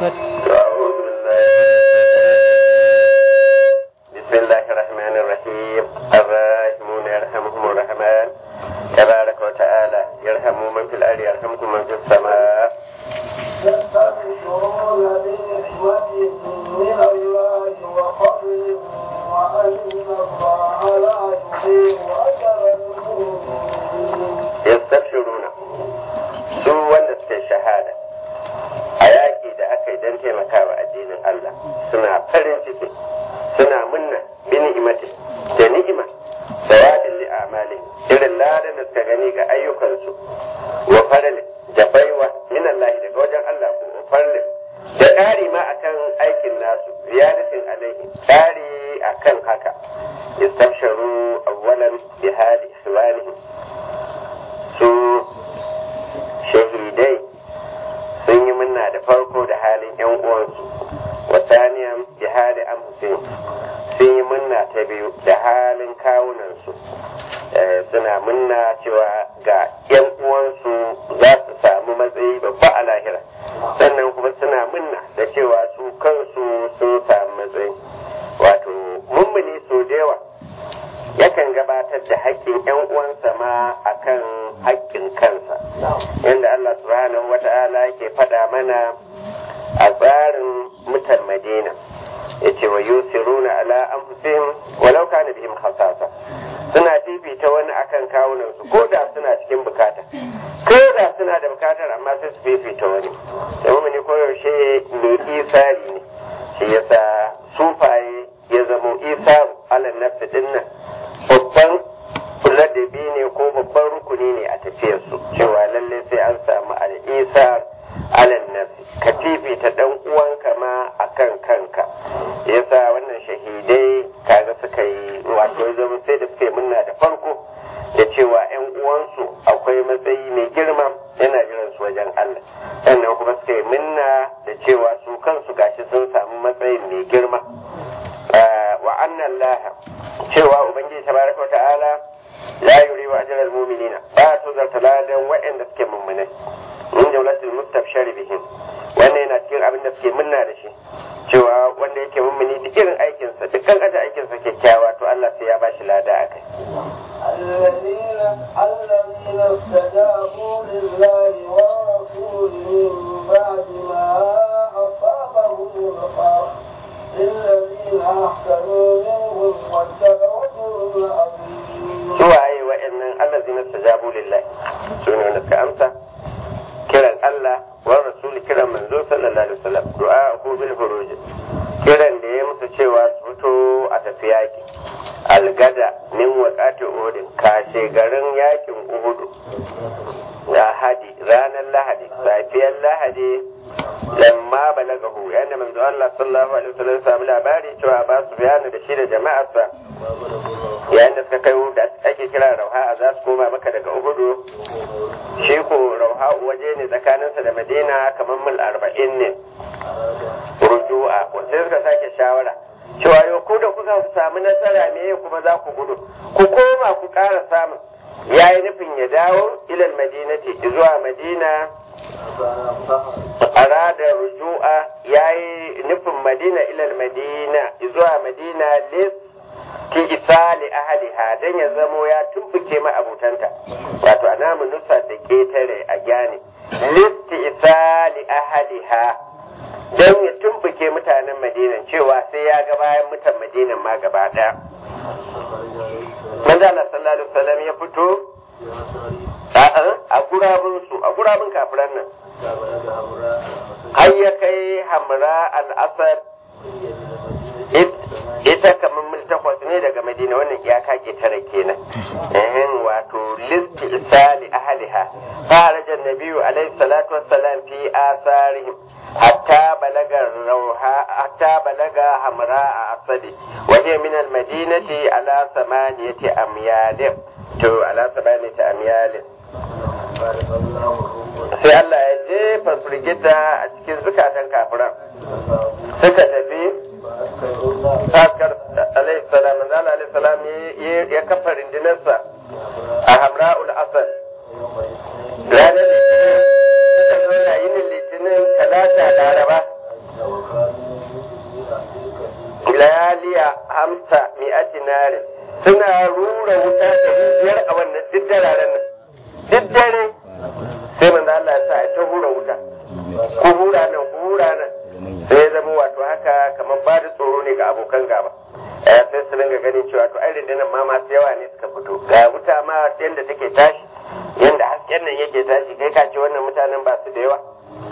أعوذ بالله بسم الله الرحمن الرحيم الراحمون يرحمهم الرحمن تبارك وتعالى يرحم من في الأرض يرحمكم من في السماء يستبشرون بنعمة من الله وفضل وأن الله لا يضيع أجر المؤمنين يستبشرون su wanda suke shahada a yaƙi da aka yi don taimakawa addinin Allah suna farin ciki suna munna bi ni'imati da ni'ima sawadin li amali irin ladan da suka gani ga ayyukansu wa farli da baiwa min Allah daga wajen Allah ko farli da ƙari ma akan aikin nasu ziyadatin alaihi ƙari akan haka istabsharu awwalan bi hali ikhwanihim su shahidai sun yi munna da farko da halin yan uwansu wa saniyan bi hali anfusihim sun yi munna ta biyu da halin kawunansu Eh, suna munna cewa ga yan uwansu za su samu matsayi babba a lahira sannan kuma suna munna da cewa su kansu sun samu matsayi wato mummuni so da yawa yakan gabatar da haƙƙin 'yan uwansa ma akan haƙƙin kansa yadda Allah subhanahu wa ta'ala yake faɗa mana a tsarin mutan Madina yace wa yusiruna ala anfusihim walau kana bihim khasasa suna fifita wani akan kawunan su ko da suna cikin bukata ko da suna da bukatar amma sai su fifita wani domin ne koyaushe mai isari ne shi yasa sufaye ya zamo isaru alal nafsi dinnan babban ladabi ne ko babban rukuni ne a tafiyarsu cewa lalle sai an samu al'isar alal nafsi ka fifita dan uwanka ma akan kanka yasa wannan shahidai kaga suka yi wato ya zama sai da suka yi munna da farko da cewa yan uwansu akwai matsayi mai girma yana jiran su wajen Allah sannan kuma suka yi munna da cewa su kansu gashi sun samu matsayin mai girma wa annan laha cewa ubangiji tabaraka ta'ala la yuri wa ajral mu'minina ba to zarta ladan wa'anda suke mummunai min jawlatil mustabshari bihim wannan yana cikin abin da suke munna da shi cewa wanda yake mummuni duk irin aikinsa dukkan aje aikinsa kyakkyawa to Allah sai ya bashi lada akai الذين الذين استجابوا لله والرسول من بعد ما أصابهم القرح للذين أحسنوا منهم واتقوا أجر عظيم suwaye wa'annan allazina stajabu lillahi su ne wanda suka amsa kiran Allah wa rasul kiran manzo sallallahu alaihi wasallam du'a ko bil furuj kiran da ya musu cewa su fito a tafi yaki algada min waqati uhud kashe garin yakin uhud lahadi ranar lahadi safiyar lahadi lamma balagahu yana manzo Allah sallallahu alaihi wasallam ya samu labari cewa ba su bayana da shi da jama'arsa yayin da suka kai da ake kira rauha za su koma maka daga uhudu shi ko rauha waje ne tsakaninsa da madina kamar mil arba'in ne ruju'a sai suka sake shawara cewa yau ko da kuka samu nasara me kuma za ku gudu ku koma ku ƙara samun ya yi nufin ya dawo ilal madinati zuwa madina arada ruju'a ya yi nufin madina ilal madina zuwa madina lis ki isali ahaliha dan ya zamo ya tumbuke ma abutanta wato a namu nusa da ketare a gyane listi isali ahaliha dan ya tumbuke mutanen madinan cewa sai ya ga bayan mutan madinan ma gaba daya manzo Allah sallallahu alaihi wasallam ya fito a gurabun su a gurabun kafiran nan har ya kai hamra al-asad ita kamar mil takwas ne daga madina wannan iyaka ke tara kenan ehin wato listi isali ahliha faraja nabiyu alaihi salatu wassalam fi asarihim hatta balaga rauha hatta balaga hamra a asadi waje min al madinati ala samaniyati amyalin to ala samaniyati amyalin sai Allah ya jefa firgita a cikin zukatan kafiran suka tafi Sakar alaihi salam manzo alaihi salam ya kafa rindinarsa a Hamra'ul Asad ranar litinin suka zo na yinin litinin talata laraba nare suna rura wuta ɗari biyar a wannan duk dararen nan duk dare sai manzo Allah ya sa a ta hura wuta ku hura nan ku hura nan sai ya zama wato haka kamar ba da tsoro ne ga abokan gaba eh sai su dinga ganin cewa to ai rundunar ma masu yawa ne suka fito ga wuta ma yadda take tashi yadda hasken nan yake tashi kai ka ce wannan mutanen ba su da yawa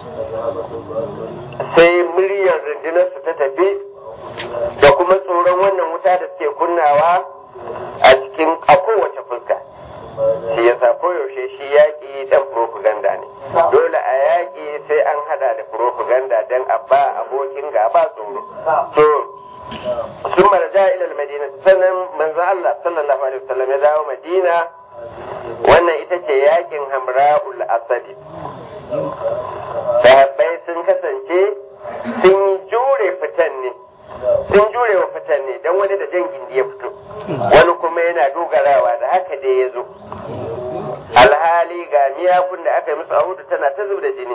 sai muryar rundunar su ta tafi da kuma tsoron wannan wuta da suke kunnawa a cikin a kowace fuska shi yasa koyaushe shi yaƙi dan propaganda ne dole a yaƙi sai an hada da propaganda dan a ba abokin gaba tsoro to sun marja ila madina sannan manzon Allah sallallahu alaihi wasallam ya dawo madina wannan ita ce yaƙin hamra'ul asadi sahabbai sun kasance sun yi jure fitan ne sun jure wa fitan ne don wani da jan gindi ya fito wani kuma yana dogarawa da haka dai ya zo alhali ga miyakun da aka yi musu a hudu tana ta zub da jini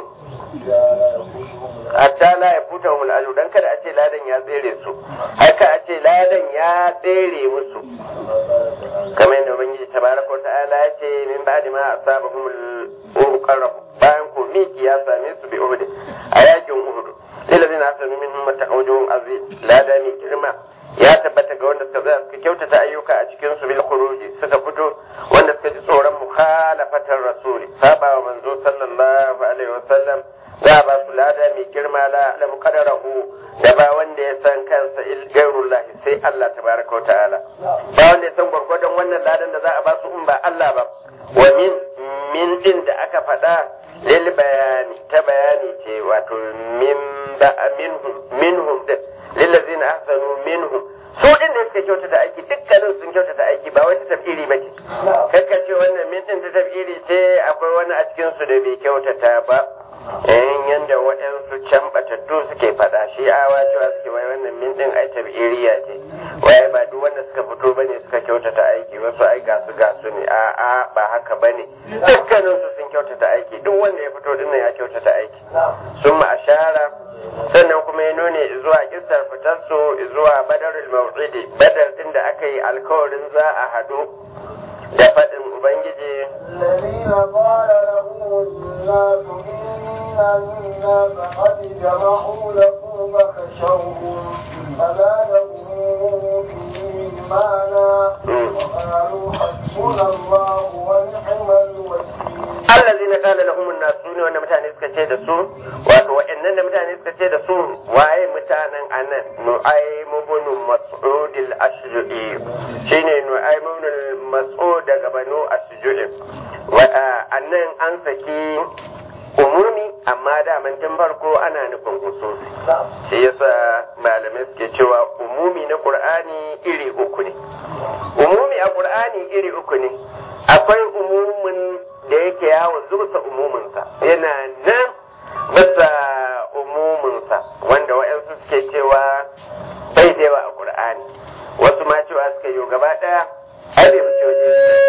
hatta la ya futa wa mul'aju dan kada a ce ladan ya tsere su haka a ce ladan ya tsere musu kamar yadda ubangiji tabaraka wa ta'ala ya ce min ba'di ma asabahum al-qarab bayan ko miki ya same su bi uhud a yakin uhud lillazina asanu minhum mataqawjuhum azim lada mai girma ya tabbata ga wanda suka tsaya suka kyautata ayyuka a cikin su bil khuruji suka fito wanda suka ji tsoron mukhalafatar rasuli saba wa manzo sallallahu alaihi wasallam za a ba su lada mai girma la la muqaddarahu da ba wanda ya san kansa il gairullahi sai Allah tabaraka wa ta'ala ba wanda ya san gwargwadon wannan ladan da za a ba su in ba Allah ba wa min min din da aka faɗa lil bayani ta bayani ce wato min ba minhum minhum din lillazina ahsanu minhum su din da suka kyautata aiki dukkanin sun kyautata aiki ba wata tafiri ba ce kakka ce wannan min din ta tafiri ce akwai wani a cikin su da bai kyautata ba yayin yanda waɗansu can batattu suke faɗa shi awa cewa suke wai wannan min din ai tabiriya ce waye ba duk wanda suka fito bane suka kyautata aiki wasu ai gasu gasu ne a a ba haka bane dukkanin su sun kyautata aiki duk wanda ya fito dinnan ya kyautata aiki sun ma ashara sannan kuma ya nune zuwa kisar fitar su zuwa badarul maw'idi badar din da aka yi alkawarin za a hadu da faɗin ubangiji الذين قال لهم الناس إن الناس قد جمعوا لكم فخشوهم فزادهم إيمانا وقالوا حسبنا الله ونعم الوكيل allazi na kala lahumun nasu ne wanda mutane suka ce da su wato wa'annan da mutane suka ce da su waye mutanen anan nu'aym ibn mas'ud al-ashju'i shine nu'aym ibn mas'ud daga banu ashju'i wa annan an saki umumi amma da tun farko ana nufin hususi shi yasa malamai suke cewa umumi na qur'ani iri uku ne umumi a qur'ani iri uku ne akwai umumin da yake yawon zuba umuminsa yana nan bisa umuminsa wanda wa'yansu suke cewa bai da yawa a qur'ani wasu ma cewa suka yi gaba daya ai bai fice waje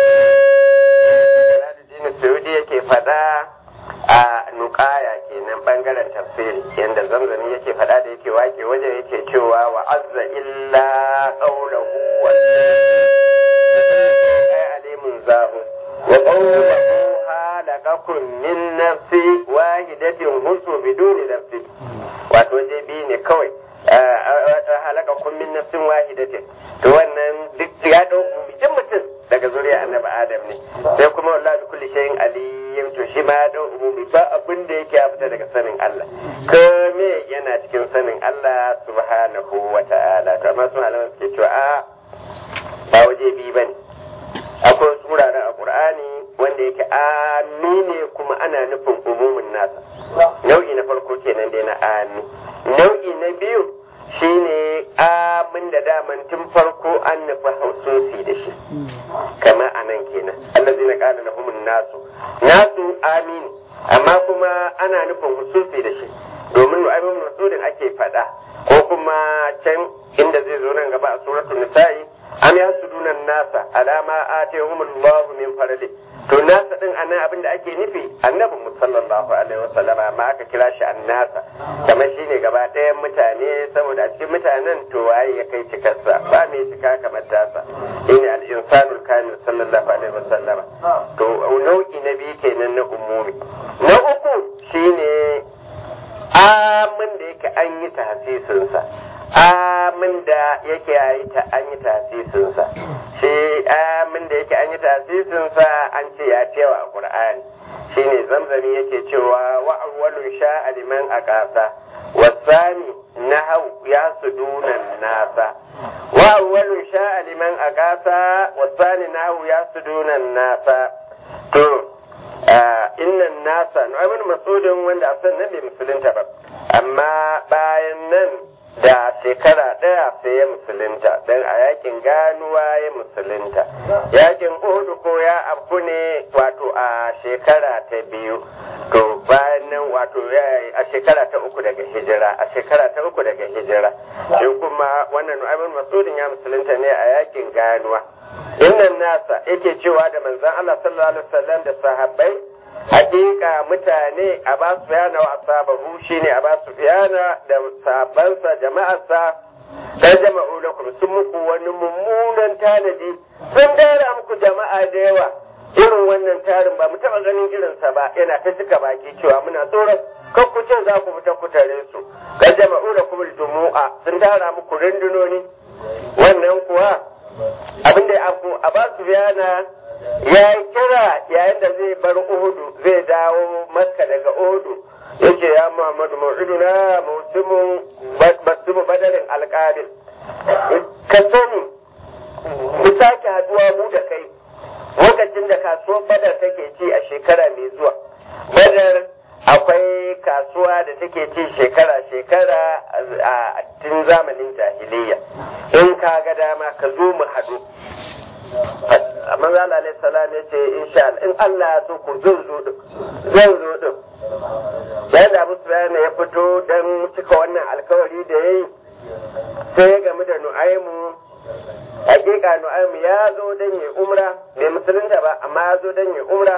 Jalaluddin Saudi yake faɗa a nukaya kenan bangaren tafsiri yanda zamzami yake faɗa da yake wake wajen yake cewa wa azza illa qawluhu wa ay alimun zahu wa qawluhu halakakum min nafsi wahidatin husu biduni nafsi wato je bi ne kawai halakakum min nafsin wahidatin to wannan duk ya dau mutum mutum daga zuriya annabi adam ne sai kuma wallahi bi kulli shay'in aliyyun to shi ma ya dau umumi ba abin da yake ya fita daga sanin Allah kome yana cikin sanin Allah subhanahu wa ta'ala to amma su malaman suke cewa a ba waje bi bane akwai wasu wuraren a Qur'ani wanda yake ami ne kuma ana nufin umumin nasa nau'i na farko kenan dai na ami nau'i na biyu shine amin da daman tun farko an nufi haususi da shi kamar a nan kenan allazi na kala lahumun nasu nasu amini amma kuma ana nufin hususi da shi domin nu'aymin masudin ake faɗa ko kuma can inda zai zo nan gaba a suratul nisa'i am yasuduna nasa alama atahumullahu min farli to nasa din anan abin da ake nufi annabi mu sallallahu alaihi wasallama ma aka kira shi annasa kamar shine gaba ɗayan mutane saboda a cikin mutanen to waye ya kai cikarsa ba mai cika kamar tasa shine al-insanul kamil sallallahu alaihi wasallama to nau'i na biyu kenan na umumi na uku shine amin da yake an yi tahsisinsa amin da yake yi ta an yi tahsisinsa shi amin da yake an yi tahsisinsa an ce ya fi yawa a qur'ani shine zamzami yake cewa wa awwalu sha'a liman aqasa wasani nahau ya sudunan nasa wa awwalu sha'a liman aqasa wasani nahu ya sudunan nasa to innan nasa nu'aymin masudin wanda a nan bai musulunta ba amma bayan nan da shekara ɗaya sai ya musulunta don a yakin ganuwa ya musulunta yakin uhudu ko ya abu ne wato a shekara ta biyu to bayan nan wato a shekara ta uku daga hijira a shekara ta uku daga hijira shi kuma wannan nu'aymin masudin ya musulunta ne a yakin ganuwa innan nasa yake cewa da manzon Allah sallallahu alaihi wasallam da sahabbai hakika mutane a ba su fiyana wa asabahu shine a ba su fiyana da sabansa jama'arsa dan jama'u lakum sun muku wani mummunan tanadi sun tara muku jama'a da yawa irin wannan tarin ba mu taba ganin irinsa ba yana ta cika baki cewa muna tsoron kan ku ce za ku fita ku tare su dan jama'u lakum jumu'a sun tara muku rundunoni wannan kuwa abin da ya a ba su fiyana ya yi kira yayin da zai bar Uhudu zai dawo Makka daga Uhudu yace ya Muhammadu mau'iduna musimun basimu badarin alƙabil ka sani mu sake haduwa mu da kai lokacin da kasuwar badar take ci a shekara mai zuwa badar akwai kasuwa da take ci shekara-shekara a tun zamanin jahiliya in ka ga dama ka zo mu haɗu manzo Allah alaihi salam ya ce insha Allah in Allah ya so ku zan zo din zan zo din yayin da Abu Sufyan ya fito dan cika wannan alkawari da yayi sai ya gamu da Nu'aymu hakika Nu'aymu ya zo dan ya umra bai musulunta ba amma ya zo dan ya umra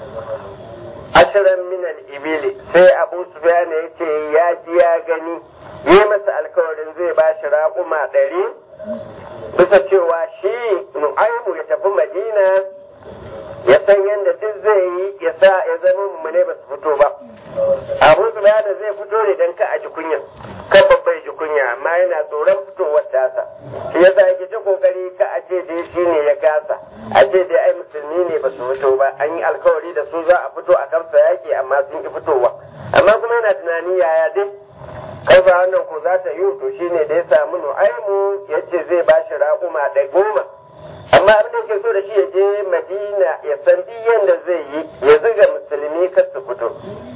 ashirin min al-ibili sai Abu Sufyan ya ce ya ji ya gani yi masa alkawarin zai ba shi raƙuma ɗari bisa cewa shi nu'aimu ya tafi madina ya san yadda duk zai yi ya sa ya zama mummune ba su fito ba abu su da zai fito ne don ka a ji kunya kan babbai ji kunya amma yana tsoron fitowar tasa shi yasa yake ta kokari ka a ce dai shi ne ya kasa a ce dai ai musulmi ne ba su fito ba an yi alkawari da su za a fito a kamsa yaki amma sun ki fitowa amma kuma yana tunani yaya dai kaifa wannan ko za ta yi to shine da ya samu nu'aimu ya ce zai ba shi raƙuma da goma amma abin da yake so da shi ya je madina ya san duk yadda zai yi ya ziga musulmi kar su fito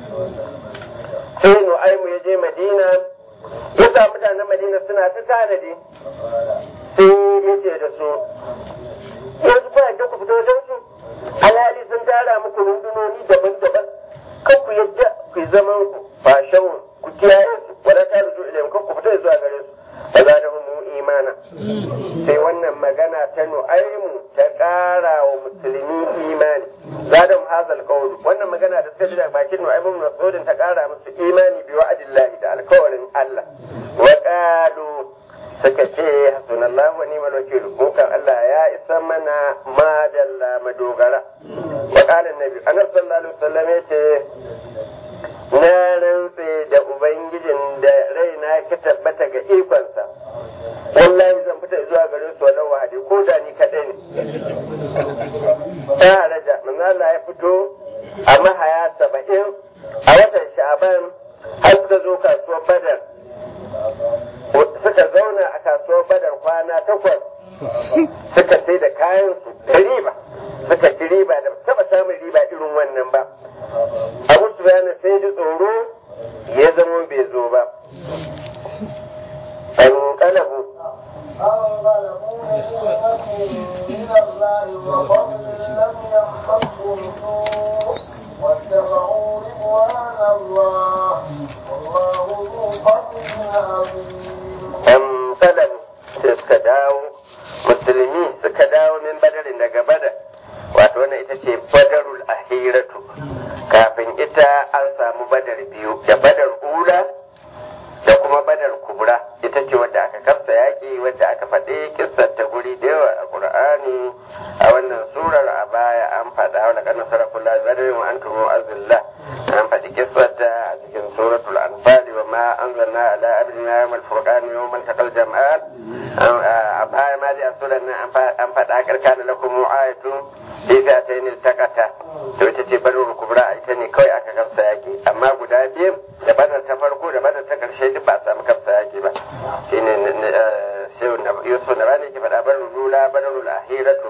sai nu'aimu ya je madina ya sa mutanen madina suna ta tanadi sai ya ce da su yanzu ba yadda ku fito don su alhali sun tara muku rundunoni daban-daban kan ku yadda ku yi zaman ku ba shawun ku kiyaye su wala ta ruju ilayhim kan ku fita zuwa gare su fa zadahum imana sai wannan magana ta nu'aymu ta ƙara wa musulmi imani zadahum hazal qawl wannan magana da suka ji daga bakin nu'aymu mas'udin ta ƙara musu imani bi wa'adillahi da alkawarin Allah wa qalu suka ce hasbunallahu wa ni'mal wakil mu kan Allah ya isa mana madalla madogara wa qala annabi annabi sallallahu alaihi wasallam yace na rantse da ubangijin da raina ka tabbata ga ikonsa wallahi zan fita zuwa garin su wannan wahadi ko da ni kaɗai ne ta raja manzo Allah ya fito a mahaya saba'in a watan sha'ban har suka zo kasuwar badar suka zauna a kasuwar badar kwana takwas suka sai da kayan su da riba suka ci riba da taba samun riba irin wannan ba abu su sai ji tsoro ya zama bai zo ba an kalabu انقلبوا بنعمة من الله وفضل لم يمسسهم سوء واتبعوا رضوان الله والله ذو فضل عظيم an kalabu sai suka dawo musulmi suka dawo min badarin daga badar wato wannan ita ce badarul ahiratu kafin ita an samu badar biyu da badar ula da kuma badar kubra ita ce wadda aka kafsa yaƙi wadda aka faɗi kissar ta guri da yawa a ƙur'ani a wannan surar a baya an faɗa wani kan nasarar kula badarin wa antum azillah an faɗi kissar ta a cikin suratul anfal wa ma anzalna ala abdina yawmal furqan yawmal taqal jam'an a baya ma dai a surar nan an faɗa karkana lakum ayatun fi fi'atayn iltaqata to ita ce badar kubra ita ne kawai aka kafsa yaƙi amma guda biyu da badar ta farko da badar ta ƙarshe duk ba a samu kafsa yaƙi ba shine shehu yusuf na bani ke faɗa badar lula badar lahiratu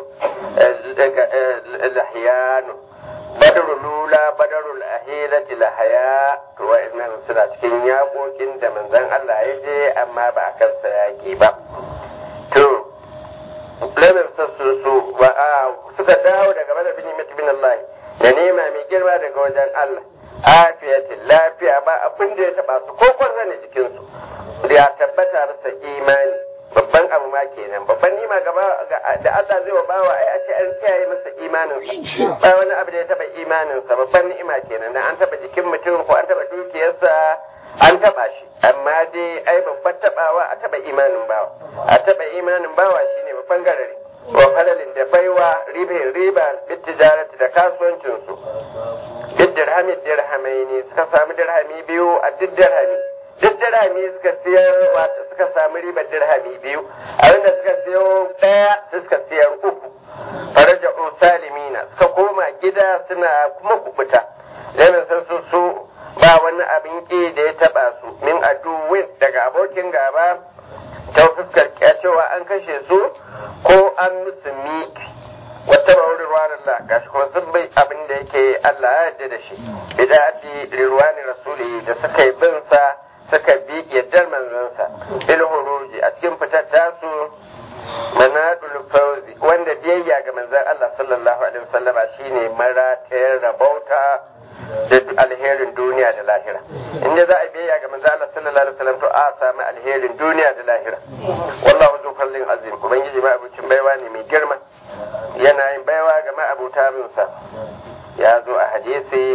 lahiyanu badar lula badar lahirati lahaya to wa'annan suna cikin yaƙoƙin da manzon Allah ya je amma ba a kafsa yaƙi ba to lamin sassu su suka dawo daga bada bin bin Allah da nema mai girma daga wajen Allah afiyatin lafiya ba abin da ya taba su ko kwarza ne jikin su ya tabbata masa imani babban abu ma kenan babban nima gaba da Allah zai wa bawa ai a ce an kiyaye masa imanin sa ba wani abu da ya taba imanin sa babban ni'ima kenan dan an taba jikin mutum ko an taba dukiyarsa an taba shi amma dai ai babbar tabawa a taba imanin bawa a taba imanin bawa shine babban garari wa falalin da baiwa ribe riba bitijarati da kasuwancin su duk dirhami dirhamai ne suka samu dirhami biyu a duk dirhami duk dirhami suka siyar wato suka samu ribar dirhami biyu abinda suka siyo daya suka siyar uku faraja salimina suka koma gida suna kuma kubuta Lemin sun su su ba wani abin ki da ya taba su min aduwin daga abokin gaba ta fuskar cewa an kashe su ko an musu miki wata ba wurin ruwan Allah gashi kuma sun bai abin da yake Allah ya yarda da shi bida'ati rirwani rasuli da suka yi bin sa suka bi yaddar manzansa il huruji a cikin fitar tasu manadul fauzi wanda biyayya ga manzon Allah sallallahu alaihi wasallama shine maratayar rabauta da alherin duniya da lahira in za a biyayya ga manzo Allah sallallahu alaihi wasallam to a sami alherin duniya da lahira wallahu zu fallin azim ubangiji ma abucin baiwa ne mai girma yana yin baiwa ga ma'abuta bin sa ya zo a hadisi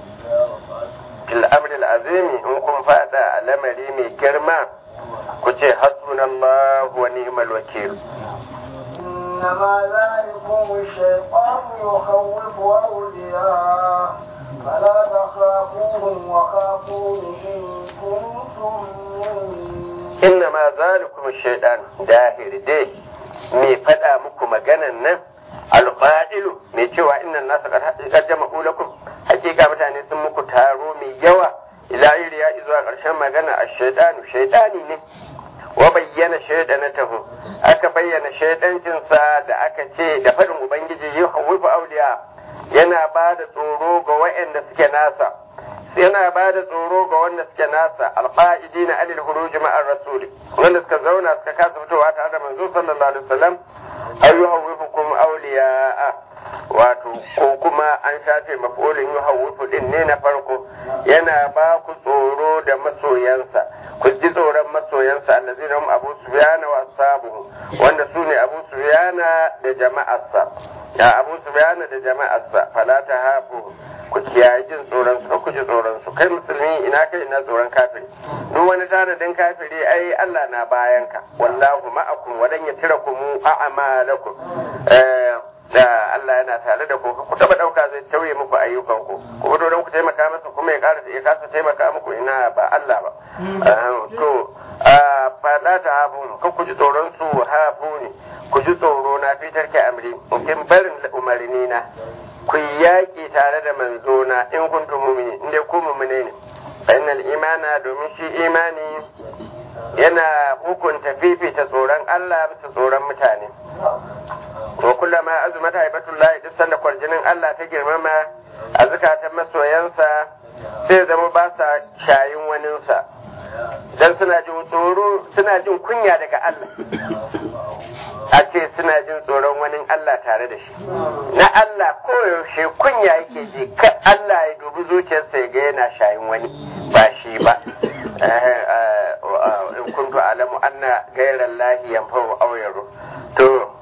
fil amri azimi in kun fada a lamari mai girma ku ce hasbunallahu wa ni'mal wakil إنما ذلكم الشيطان يخوف أولياءه فلا تخافوهم وخافون إن كنتم مؤمنين إنما ذلكم الشيطان داهر دي mai faɗa muku maganan nan alƙa'ilu mai cewa innan nasa qad jama'u lakum hakika mutane sun muku taro mai yawa ila iriya zuwa ƙarshen magana a shaidanu shaidani ne wa bayyana shaidanatahu aka bayyana shaidancinsa da aka ce da faɗin ubangiji yi hawwifu auliya yana ba da tsoro ga waɗanda suke nasa yana ba da tsoro ga wanda suke nasa alqa'idi na alil huruj ma'ar rasuli wanda suka zauna suka kasa fitowa tare da manzo sallallahu alaihi wasallam ayyuhawwifukum awliya'a wato ko kuma an shafe maf'ulin yuhawwifu din ne na farko yana ba ku tsoro da masoyansa ku ji tsoron masoyansa allazina hum abu sufyana wa ashabuhu wanda su ne abu sufyana da jama'arsa ya abu sufyana da jama'arsa fala ta hafu ku kiyaye jin tsoron su ku ji tsoron su kai musulmi ina kai ina tsoron kafiri duk wani tanadin kafiri ai Allah na bayan ka wallahu ma'akum wadan ya tira ku mu a'malakum da Allah yana tare da ku ku taba dauka zai tauye muku ayyukan ku ku fito don ku taimaka masa kuma ya ƙara ya kasa taimaka muku ina ba Allah ba to fa la ta hafu kan ku ji tsoron su hafu ne ku ji tsoro na fitar ki amri in barin umarni na ku yaƙi tare da manzona in kuntum mu'mini in dai ku mu'mine ne fa innal imana domin shi imani yana hukunta fifita tsoron Allah bisa tsoron mutane wa kullama azumat haibatullahi duk sanda kwarjinin Allah ta girmama a zukatan masoyansa sai zama ba sa shayin waninsa dan suna jin tsoro suna jin kunya daga Allah a ce suna jin tsoron wani Allah tare da shi na Allah koyaushe kunya yake ji ka Allah ya dubi zuciyarsa ya ga yana shayin wani ba shi ba in kuntu alamu anna gairar lahi yanfa'u aw to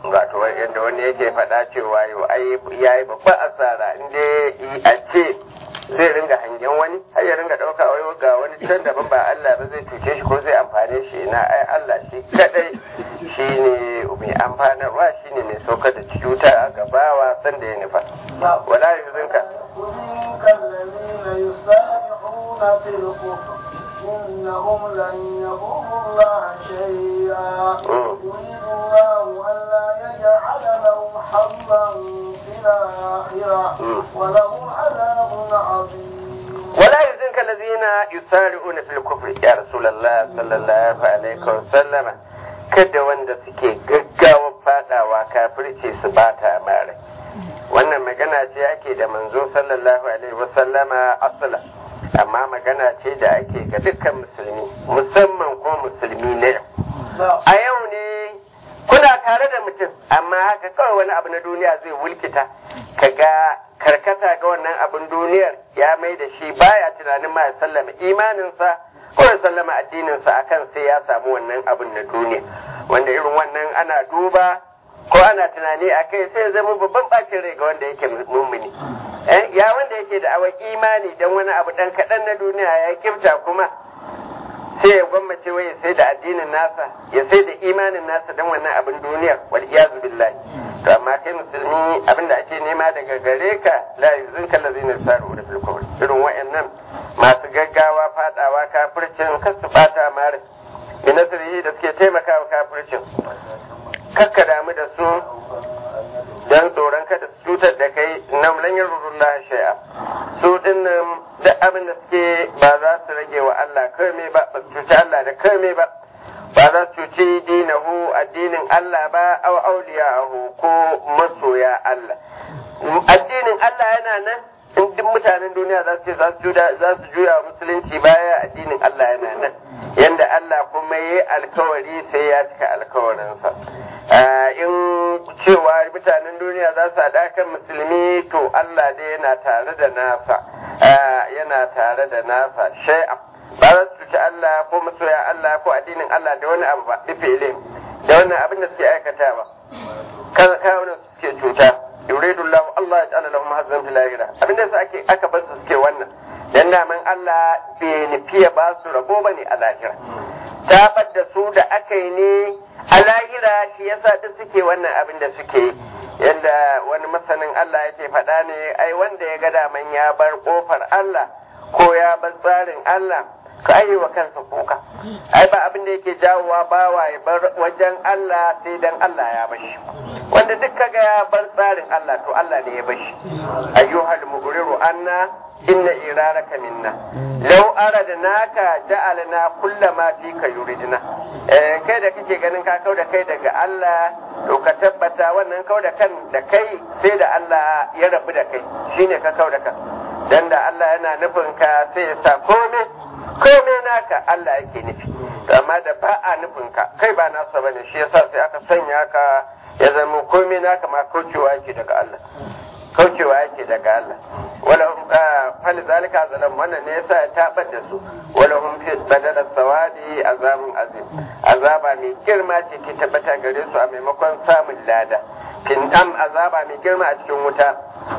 wato yadda wani yake faɗa cewa yau ai yayi babban asara inda a ce zai ringa hangen wani har ya ringa ɗauka wai ga wani can daban ba Allah ba zai cuce shi ko zai amfane shi na ai Allah shi kadai shine mai amfanarwa shine mai saukar da cuta a gabawa sanda ya nufa wala yuzinka يحزنك الذين يسارعون في الكفر إنهم لن يضروا الله شيئا يريد الله ألا يجعل لهم حظا في الآخرة ولهم عذاب عظيم ولا يحزنك الذين يسارعون في الكفر يا رسول الله صلى الله عليه وسلم kada wanda suke gaggawa fadawa kafirci su bata mare wannan magana ce ake da manzo sallallahu alaihi wasallama asala amma magana ce da ake ga dukkan musulmi musamman ko musulmi na yau a yau ne kuna tare da mutum amma haka kawai wani abu na duniya zai wulkita kaga karkata ga wannan abin duniyar ya mai da shi baya tunanin ma ya sallama imaninsa ko ya sallama addininsa akan sai ya samu wannan abin na duniya wanda irin wannan ana duba ko ana tunani a kai sai ya zama babban bacin rai ga wanda yake mummuni ya wanda yake da awa imani don wani abu dan kaɗan na duniya ya kimta kuma sai ya gwammace wai sai da addinin nasa ya sai da imanin nasa don wannan abin duniyar wal iyazu billahi to amma kai musulmi abinda ake nema daga gare ka la yuzunka allazina yusaru da fil kufr irin wayannan masu gaggawa fadawa kafircin kasu bata mare bi nasrihi da suke taimakawa kafircin kakka damu da su dan tsoron kada su cutar da kai nam lan yarurullah shay'a su dinnan da abin da suke ba za su rage wa Allah kame ba ba su cuci Allah da kame ba ba za su cuci dinahu addinin Allah ba aw auliyahu ko masoya Allah addinin Allah yana nan in duk mutanen duniya za su ce za su juya musulunci baya addinin Allah yana nan yanda Allah kuma yi alkawari sai ya cika alkawarinsa in cewa mutanen duniya za su haɗa kan musulmi to Allah dai yana tare da nasa yana tare da nasa shai'a ba za su cuci Allah ko masoya Allah ko addinin Allah da wani abu ba bife ilim da wannan abin da suke aikatawa kawunan su suke cuta yuridu Allah Allah ya ta'ala lahum hazzan fil akhirah abinda yasa ake aka bar su suke wannan dan naman Allah bai nufi ya ba su rabo bane a lahira tabar da su da aka yi ne a lahira shi yasa duk suke wannan abin da suke yi yadda wani masanin Allah yake faɗa ne ai wanda ya ga daman ya bar kofar Allah ko ya bar tsarin Allah ka ayi wa kansa kuka ai ba abin da yake jawowa bawa ya bar wajen Allah sai dan Allah ya bashi wanda duk kaga ya bar tsarin Allah to Allah ne ya bashi ayyuhal mughriru anna inna iraraka minna law aradnaka ja'alna kullama fika yuridna eh kai da kake ganin ka kau da kai daga Allah to ka tabbata wannan kau da kan da kai sai da Allah ya rabu da kai shine ka kau da kan dan da Allah yana nufin ka sai ya sa komai komai naka Allah yake nufi amma da ba a nufin ka kai ba nasa bane shi yasa sai aka sanya ka ya zama komai naka ma kaucewa yake daga Allah kaucewa yake daga Allah wala hum fal zalika zalam wannan ne yasa ya tabar da su wala hum fi badala sawadi azabun azim azaba mai girma ce ke tabbata gare su a maimakon samun lada kin am azaba mai girma a cikin wuta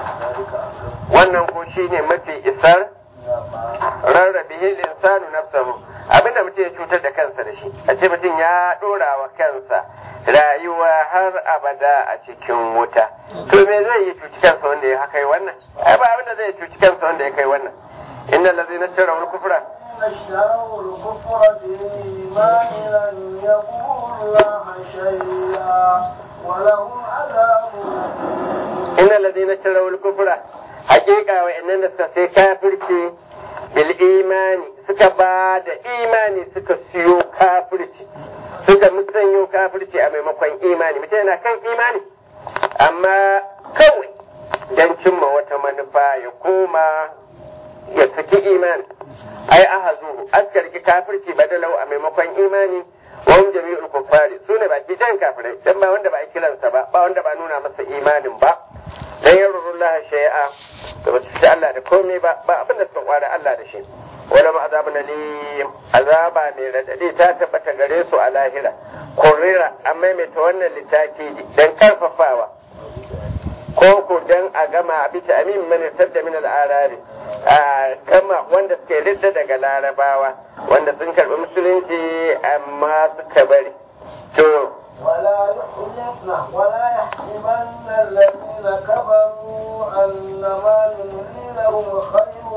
wannan ko shine mafi isar rarrabe insanu nafsahu abinda mutum ya cutar da kansa da shi a ce mutum ya dora wa kansa rayuwa har abada a cikin wuta to me zai yi cuci kansa wanda ya kai wannan ai ba abinda zai cuci kansa wanda ya kai wannan inna allazina tarawu kufra اشتروا الكفر بالإيمان لن يضروا الله شيئا ولهم عذاب inna allazina tarawu kufra hakika wa'annan da suka sai kafirci bil imani suka ba da imani suka siyo kafirci suka musanyo kafirci a maimakon imani mutum yana kan imani amma kawai don cimma wata manufa ya koma ya saki imani ai ahazu askarki kafirci badalau a maimakon imani wa hum jami'ul kuffari sune baki jan kafirai dan ba wanda ba a kiransa ba ba wanda ba nuna masa imanin ba dan yarurullah shay'a da ba su Allah da komai ba ba abin da suka kwara Allah da shi wala ma azabun alim azaba mai radadi ta tabbata gare su a lahira kurira an maimaita wannan littafi dan karfafawa ko ko dan a gama bisa amin man tadda min al-arabi kama wanda suka ridda daga larabawa wanda sun karbi musulunci amma suka bari to ولا يحزن ولا يحسبن الذين كفروا أنما نملي لهم خير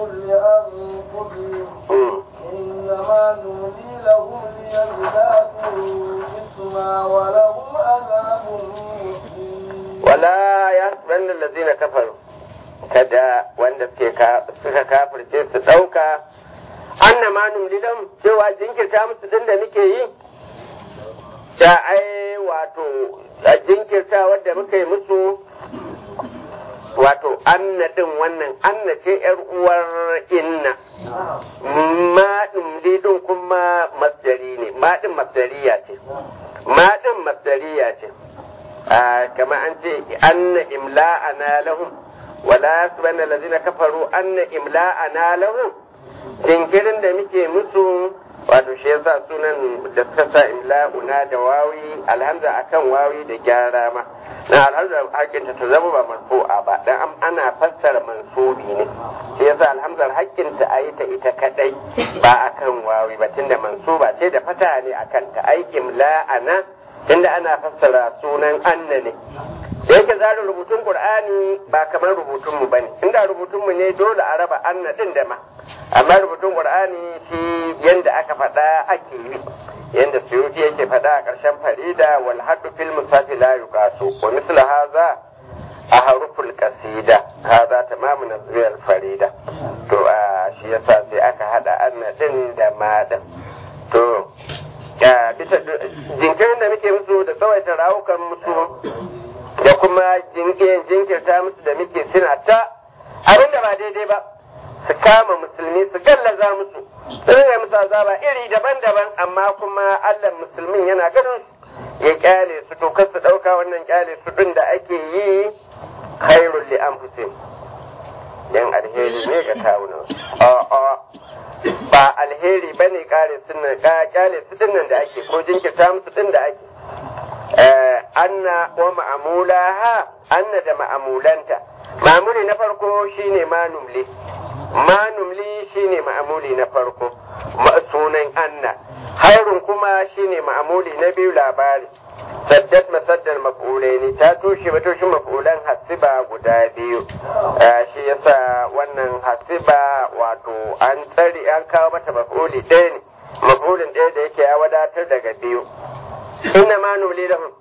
لأنفسهم إنما نملي لهم ليزدادوا إثما ولهم عذاب مهين ولا يحسبن الذين كفروا kada wanda suka kafirce su ɗauka anna ma numlilam cewa jinkirta musu din da muke yi ta ai wato a jinkirta wadda muka yi musu wato anna din wannan anna ce yar uwar inna ma din din kuma masdari ne ma din masdariya ce ma din masdariya ce kama an ce anna imla'ana lahum wala yasbanna allazina kafaru anna imla'ana lahum jinkirin da muke musu wato shi yasa sunan da suka sa imla'una da wawi alhamza akan wawi da gyara ma na alhamza hakinta ta zama ba marfu'a ba dan ana fassara mansubi ne shi yasa alhamzar hakinta a yi ta ita kadai ba akan wawi ba tunda mansuba ce da fata ne akan ta ai imla'ana tunda ana fassara sunan anna ne da yake zarin rubutun qur'ani ba kamar rubutun mu bane inda rubutun mu ne dole a raba anna din da ma amma rubutun qur'ani shi yanda aka faɗa ake yi yanda suyuti yake faɗa a ƙarshen farida wal haddu fil musafi la yuqasu wa misla hadha ahruful qasida hadha tamamu nazriyal farida to a shi yasa sai aka hada anna din da ma din to bisa jinkirin da muke musu da tsawaita rawukan musu da kuma jinkirta musu da muke suna ta abin da ba daidai ba su kama musulmi su gallaza musu su rage musu azaba iri daban-daban amma kuma allah musulmin yana ganin ya kyale su to kar su ɗauka wannan kyale su ɗin da ake yi khairul li anfusihim dan alheri ne ga kawunan a'a ba alheri bane kare sunan kyale su dinnan da ake ko jinkirta musu din da ake anna wa ma'amulaha anna da ma'amulanta ma'amuli na farko shine manumli manumli shine ma'amuli na farko sunan anna hairun kuma shine ma'amuli na biyu labari saddat masaddar maf'ulai ne ta tushe matoshin maf'ulan hasiba guda biyu shi yasa wannan hasiba wato an tsari an kawo mata maf'uli ɗaya ne maf'ulin ɗaya da yake ya wadatar daga biyu inna ma nuli lahum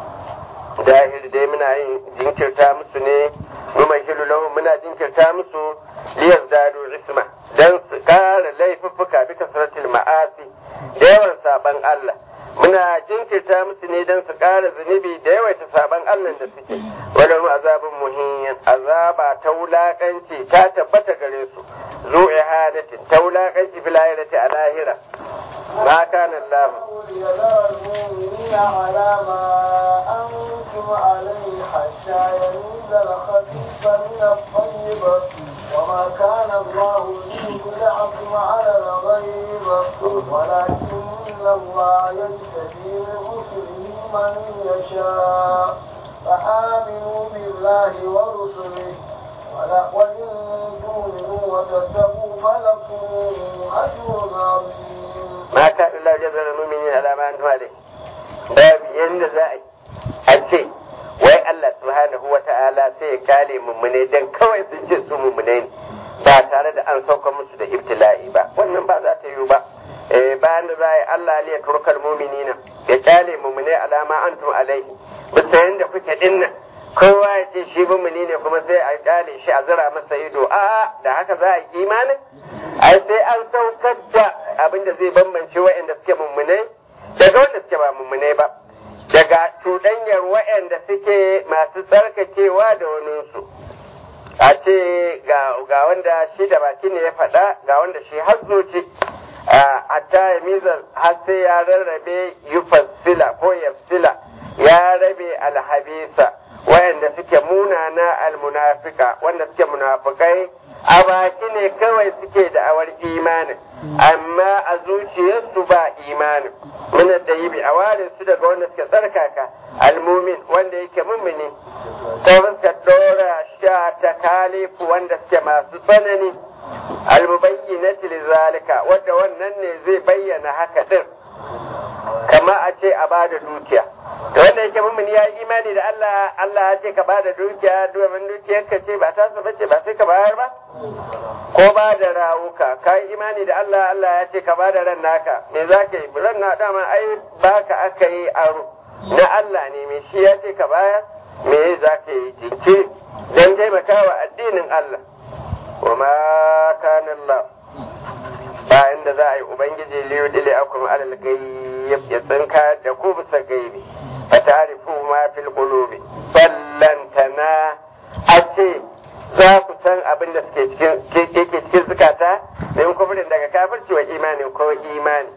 dahil dai muna yin jinkirta musu ne numa hilu lahum muna jinkirta musu liyar dadu isma dan su kara laifuffuka bi kasratil ma'asi da yawan saban Allah muna jinkirta musu ne dan su kara zunubi da yawaita saban Allah da suke wadda mu azabin muhimmin azaba ta wulakanci ta tabbata gare su zu ihadatin ta wulakanci fil akhirati a lahira ما كان الله ليذر المؤمنين على ما أنتم عليه حتى يميز الخبيث من الطيب وما كان الله ليطلعكم على الغيب ولكن الله يجتبي من رسله من يشاء فآمنوا بالله ورسله ولا وإن تؤمنوا وتتقوا فلكم أجر عظيم ما كان الله جزل المؤمنين على ما أنتم عليه باب يند زائد أنشي wai Allah subhanahu wa ta'ala sai ya kale mummune dan kawai sun ce su mummune ne ba tare da an sauka musu da ibtila'i ba wannan ba za ta yiwu ba eh bayan da za a yi Allah liya turkal muminina ya kale mummune alama antum alaihi bisa yanda kuke dinnan kowa ya ce shi mummuni ne kuma sai a kale shi a zira masa ido a da haka za a yi imanin ai sai an saukar da abin da zai bambance wa'anda suke mummunai daga wanda suke ba mummunai ba daga cuɗanyar wa'anda suke masu tsarkakewa da waninsu a ce ga wanda shi da baki ne ya faɗa ga wanda shi har zuci a ta mizar har sai ya rarrabe yufassila ko yafsila ya rabe alhabisa wayanda suke munana almunafika wanda suke munafikai a baki ne kawai suke da'awar imanin amma a zuciyarsu ba imanin muna da yi a ware su daga wanda suke tsarkaka almumin wanda yake mummuni ko suka dora sha ta kalifu wanda suke masu tsanani almubayyinati lizalika wanda wannan ne zai bayyana haka din kama a ce a bada dukiya da wanda yake mummuni ya yi imani da Allah Allah ya ce ka bada dukiya domin dukiyar ka ce ba ta ba ce ba sai ka bayar ba ko ba da rawuka ka yi imani da Allah Allah ya ce ka bada ran naka me za ka yi ran na dama ai baka aka yi aro na Allah ne me shi ya ce ka bayar me za ka yi jinki don taimakawa addinin Allah wa ma kana Allah bayan da za a yi ubangiji liyu dile akum alal gayyab ya tsinka da ku bisa gaibi fa ta'rifu ma fil qulubi ballantana a ce za ku san abin da suke cikin yake cikin zukata min kufrin daga kafirci wa imani ko imani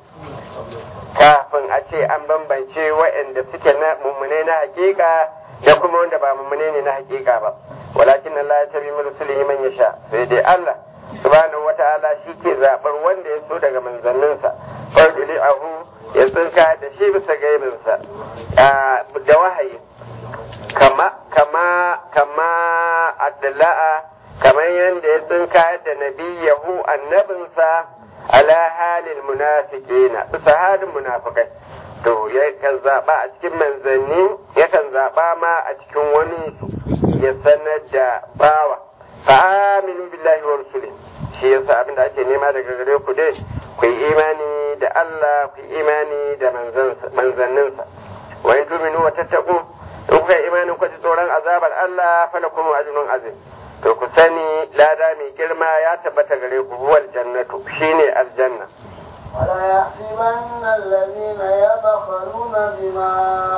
kafin a ce an bambance waɗanda suke na mummune na hakika da kuma wanda ba mummune ne na hakika ba walakin Allah ya tabi min rusulihi man yasha sai dai Allah subhanahu wata'ala shi ke zaɓar wanda ya so daga manzanninsa farduli ahu ya tsinka da shi bisa gaibinsa da wahayi kama kama kama adla'a kamar yadda ya tsinka da nabiyahu annabinsa ala halil munafiqina bisa halin munafikai to yakan zaɓa a cikin manzanni yakan zaɓa ma a cikin wani ya sanar da bawa fa aminu billahi wa rusuli shi yasa abin da ake nema daga gare ku dai ku yi imani da Allah ku yi imani da manzanninsa wa in tuminu wa tattaqu in kuka yi imanin ku ji tsoron azabar Allah fa lakum ajrun azim to ku sani lada mai girma ya tabbata gare ku huwal jannatu shine aljanna ولا يحسبن الذين يبخلون بما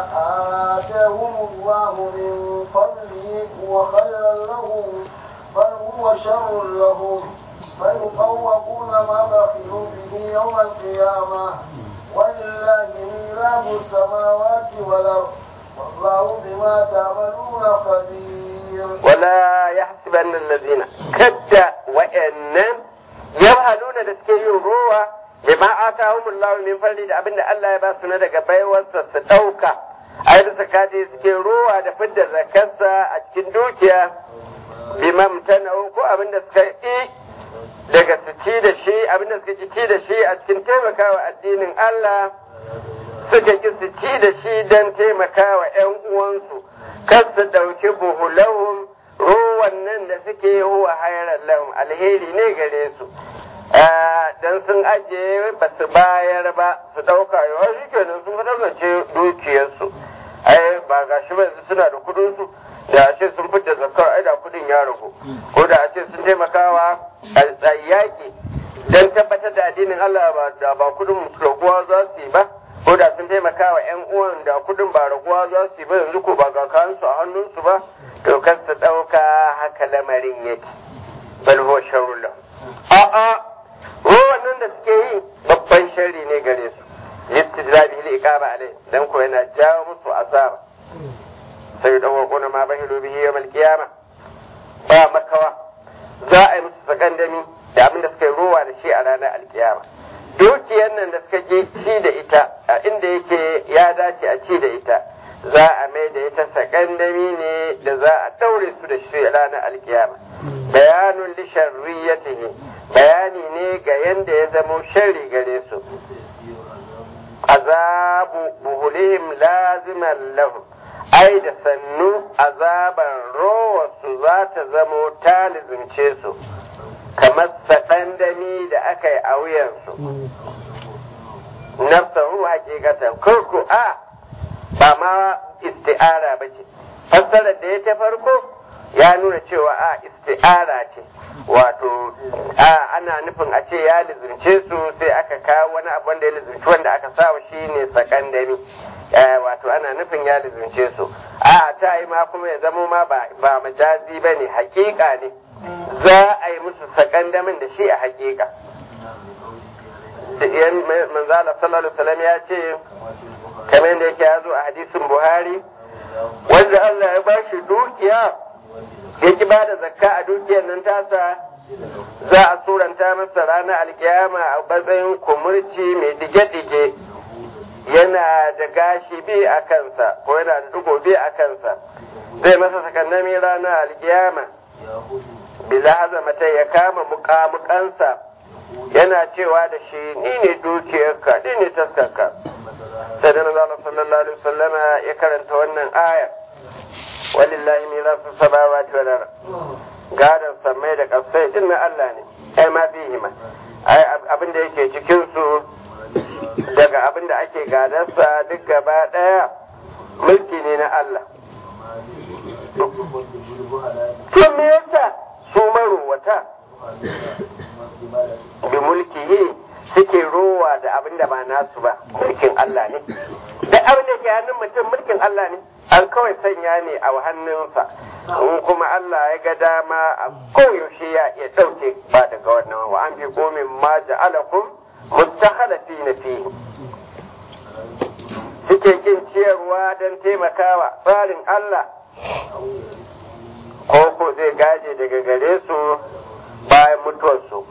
آتاهم الله من فضله هو خيرا لهم بل هو شر لهم فيطوقون ما بخلوا به يوم القيامة ولله ميراث السماوات والأرض والله بما تعملون خبير ولا يحسبن الذين كد وإنم يبهلون دسكي روى bima atahum Allah min fadli da abinda Allah ya ba su na daga baiwarsa su dauka ai da zakati suke ruwa da fidda zakarsa a cikin dukiya bima mutanahu ko abinda suka yi daga su ci da shi abinda suka ki ci da shi a cikin taimakawa addinin Allah suka ki su ci da shi don taimakawa ƴan uwansu kar su dauki buhulahum ruwan nan da suke huwa hayran lahum alheri ne gare su dan sun ajiye ba su bayar ba su ɗauka yawa shi kenan sun fitar dukiyarsu ai ba ga shi ba yanzu suna da kudin su da a ce sun fita zakar ai da kudin ya ragu ko da a ce sun taimakawa a yaƙi dan tabbatar da addinin Allah ba da ba kudin raguwa za su yi ba ko da sun taimakawa ƴan uwan da kudin ba raguwa za su yi ba yanzu ko ba ga kansu a hannunsu ba to kar su ɗauka haka lamarin yake bal huwa sharrul a'a wannan da suke yi babban sharri ne gare su listidrabi li iqama alai dan ko yana jawo musu azaba sai dawo kona ma bahilu bihi yawmal qiyama ba makawa za a yi musu sakandami da abin da suka yi rowa da shi a ranar alkiyama dukiyar nan da suka ke ci da ita a inda yake ya dace a ci da ita za a mai da ita sakandami ne da za a daure su da shi a ranar alkiyama bayanun li sharriyatihi bayani ne ga yanda ya zamo sharri gare su azabu buhulihim laziman lahum ai da sannu azaban rowarsu za ta zamo ta lizimce su kamar saɗandami da aka yi a wuyansu nafsahu hakikatan kurku a ba ma isti'ara ba ce fassarar da ya ta farko ya nuna cewa a isti'ara ce wato a ana nufin a ce ya lizimce su sai aka kawo wani abu wanda ya lizimci wanda aka sawa shi ne sakandami wato ana nufin ya lizimce su a ta yi ma kuma ya zamo ma ba majazi ba ne hakika ne za a yi musu sakandamin da shi a hakika manzala sallallahu alaihi wasallam ya ce kamar da yake ya zo a hadisin buhari wanda Allah ya bashi dukiya ya ki bada zakka a dukiyar nan tasa za a suranta masa ranar alkiyama a matsayin kumurci mai dige-dige yana da gashi bi a kansa ko yana da dugo bi a kansa zai masa sakannami ranar alkiyama bila hazamata ya kama mukamukansa yana cewa da shi ni ne dukiyarka ni ne taskarka sai da nazala sallallahu alaihi wasallama ya karanta wannan aya walillahi mirasu samawati wal ard gadan samai da kasai din na Allah ne ai ma fihi ma ai abin da yake cikin su daga abin da ake gadarsa duk gaba daya mulki ne na Allah to me yasa su marowata bi mulkihi suke rowa da abin da ba nasu ba mulkin Allah ne da abin da ke hannun mutum mulkin Allah ne an kawai sanya ne a hannunsa in kuma Allah ya ga dama a koyaushe ya iya ɗauke ba daga wannan wa an fi komin ma ja'alakum mustakhalafi na fihi suke kin ciyarwa don taimakawa tsarin Allah ko ko zai gaje daga gare su bayan mutuwarsu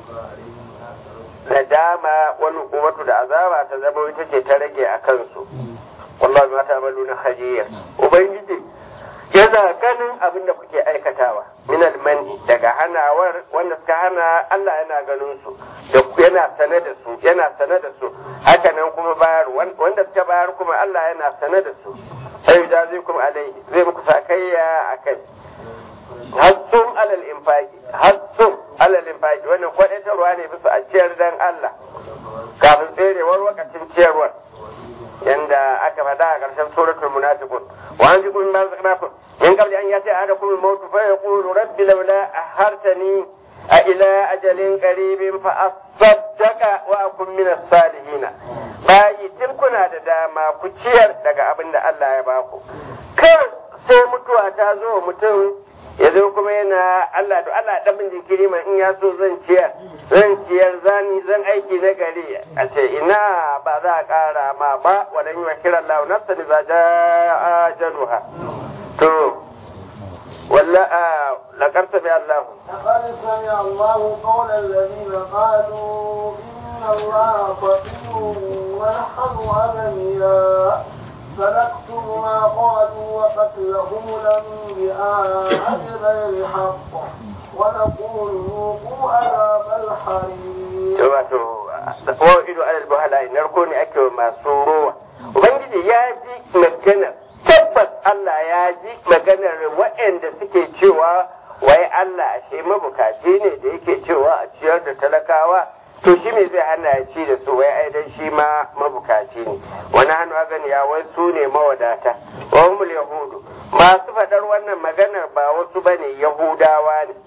da dama wani hukumatu da azaba ta zama ita ce ta rage a kansu wallahi ma ta'maluna khabir ubangiji yana ganin abin da kuke aikatawa min almani daga hanawar wanda suka hana Allah yana ganin su da yana sane da su yana sane da su haka nan kuma bayar wanda suka bayar kuma Allah yana sane da su sai da zai kuma alai zai muku sakayya akai hassum alal infaqi hassum alal infaqi wannan kwadaitarwa ne bisa a ciyar dan Allah kafin tserewar wakacin ciyarwar yanda aka faɗa a ƙarshen suratul munafiqun wa an jiku min razaqnakum min qabli an yati ahadakum al-maut fa yaqulu rabbi laula akhartani a ila ajalin qaribin fa asaddaqa wa akun min as-salihin bayi tun kuna da dama ku ciyar daga abin da Allah ya baku kar sai mutuwa ta zo mutum ya zo kuma yana Allah to Allah dan bin jinkiri man in ya so zan ciyar zan ciyar zani zan aiki na gari a ce ina ba za a kara ma ba wadan yi wa kiran lahu nafsa da za ja ajaluha to walla a laqad sami Allah لقد سمع الله قول الذين قالوا إن الله فقير ونحن أغنياء فنكتب ما قالوا وقتلهم الأنبياء بغير حق ونقول ذوقوا عذاب الحريق. wato wa'idu alal buhala narko ne ake masu rowa ubangiji ya ji maganar tabbas Allah ya ji maganar waɗanda suke cewa wai Allah ashe mabukaci ne da yake cewa a ciyar da talakawa to shi me zai hana ya ci da su wai ai dan shi ma mabukaci ne wani hannu gani ya wai su ne mawadata wa humul yahudu masu faɗar wannan maganar ba wasu bane yahudawa ne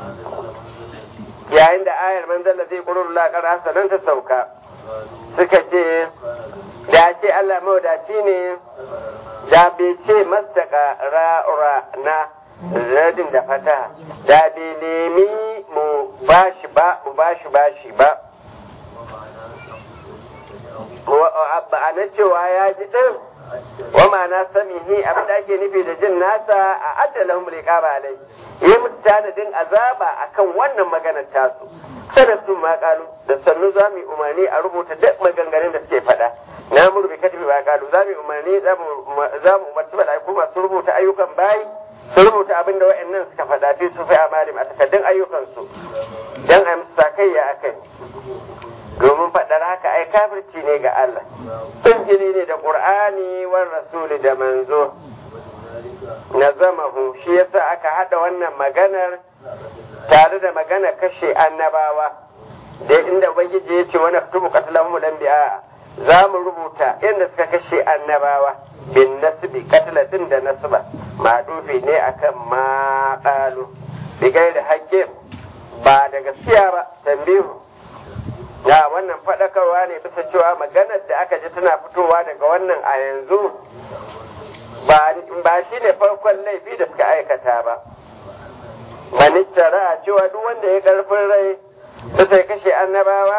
yayin da ayar manzala zai kurur laƙar hasanan ta sauka suka ce da ce Allah mawadaci ne da bai ce mastaka ra'ura na radin da fata da bai nemi mu bashi ba mu bashi bashi ba a na cewa ya ji ɗin wa ma'ana samihi abin da ake nufi da jin nasa a addalahum liqaba alai yi musu tanadin azaba akan wannan maganar tasu sanar su ma kalu da sannu za mu yi umarni a rubuta duk maganganun da suke faɗa na murbi katibi ba kalu za mu yi umarni za mu umarci mala'iku masu rubuta ayyukan bayi su rubuta abin da wa'annan suka faɗa fi su fi amalim a takaddun ayyukansu dan a musu sakayya akai domin faɗar haka ai kafirci ne ga Allah injili ne da ƙur'ani wa rasuli da manzo na zamahu shi yasa aka haɗa wannan maganar tare da magana kashe annabawa da inda ubangiji ya ce wani tubu katalan mulambiya za mu rubuta inda suka kashe annabawa bin nasbi katala din da nasba maɗufi ne akan ma ƙalu bigai da haƙƙin ba da gaskiya ba tambihu ya wannan faɗakarwa ne bisa cewa maganar da aka ji tana fitowa daga wannan a yanzu ba shi ne farkon laifi da suka aikata ba manittara cewa duk wanda ya karfin rai bisa ya kashe annabawa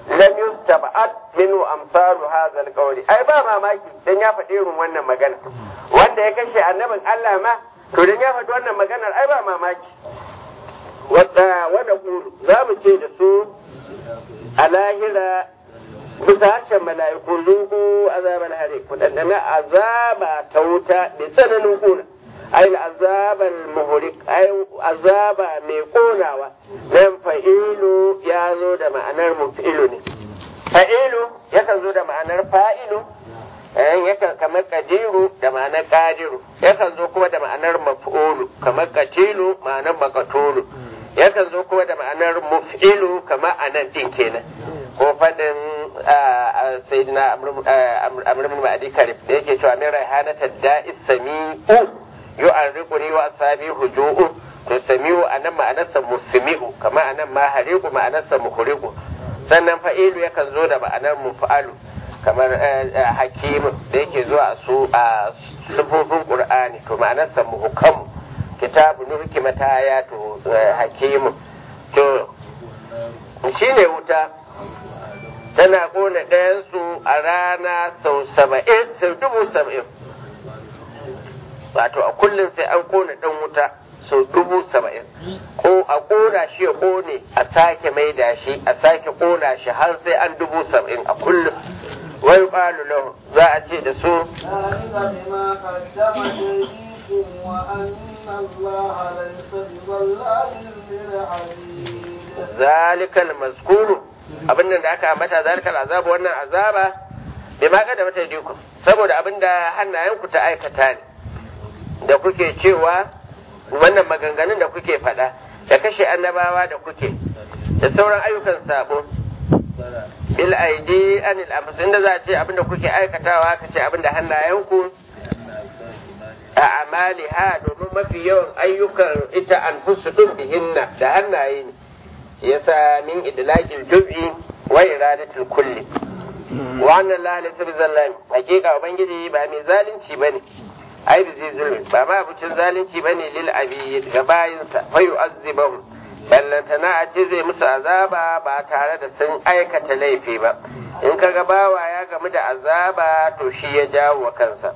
lam yustab'at minhu amsalu hadha alqawli ai ba mamaki dan ya faɗi irin wannan magana wanda ya kashe annabin Allah ma to dan ya faɗi wannan maganar ai ba mamaki wadda wanda kulu za mu ce da su a lahira bisa harshen mala'iku zuku azabar hare ku dandana azaba ta wuta da tsananin kuna ai azabar muhurik ai azaba mai konawa nan fa'ilu ya zo da ma'anar mufilu ne fa'ilu yakan zo da ma'anar fa'ilu yakan kamar kadiru da ma'anar kadiru yakan zo kuma da ma'anar maf'ulu kamar katilu ma'anar makatulu yakan zo kuma da ma'anar muf'ilu kamar anan din kenan ko fadin sayyidina amr ibn ma'adi karib da yake cewa min raihanata da'is sami'u yu'arriquni wa asabi huju'u to sami'u anan ma'anarsa musmi'u kamar anan ma hariqu ma'anarsa muhriqu sannan fa'ilu yakan zo da ma'anar muf'alu kamar hakimu da yake zuwa su a sufofin qur'ani to ma'anarsa muhkamu kitabu nuhkimata ayatu hakimu to shine wuta tana kona ɗayansu a rana sau saba'in sau dubu saba'in wato a kullum sai an kona ɗan wuta sau dubu saba'in ko a kona shi ya kone a sake maida shi a sake kona shi har sai an dubu saba'in a kullum wai ƙwalu lahu za a ce da su zalikal maskuru abin da aka ambata zalikal azabu wannan azaba bai ma kada mata diku saboda abin da hannayenku ta aikata ne da kuke cewa wannan maganganun da kuke faɗa da kashe annabawa da kuke da sauran ayyukan sabo bil aidi anil amsa inda za a ce abin da kuke aikatawa ka ce abin da hannayenku a amali ha domin mafi yawan ayyukan ita an fusu ɗin bihinna da hannaye ne yasa min idlaqil juz'i wa iradatul kulli wa anna la laysa bizallam hakika ubangiji ba mai zalunci bane ai bi zai zulmi ba ma abucin zalunci bane lil abi ga bayinsa fa yu'azzibahum ballantana a ce zai musu azaba ba tare da sun aikata laifi ba in kaga bawa ya gamu da azaba to shi ya jawo wa kansa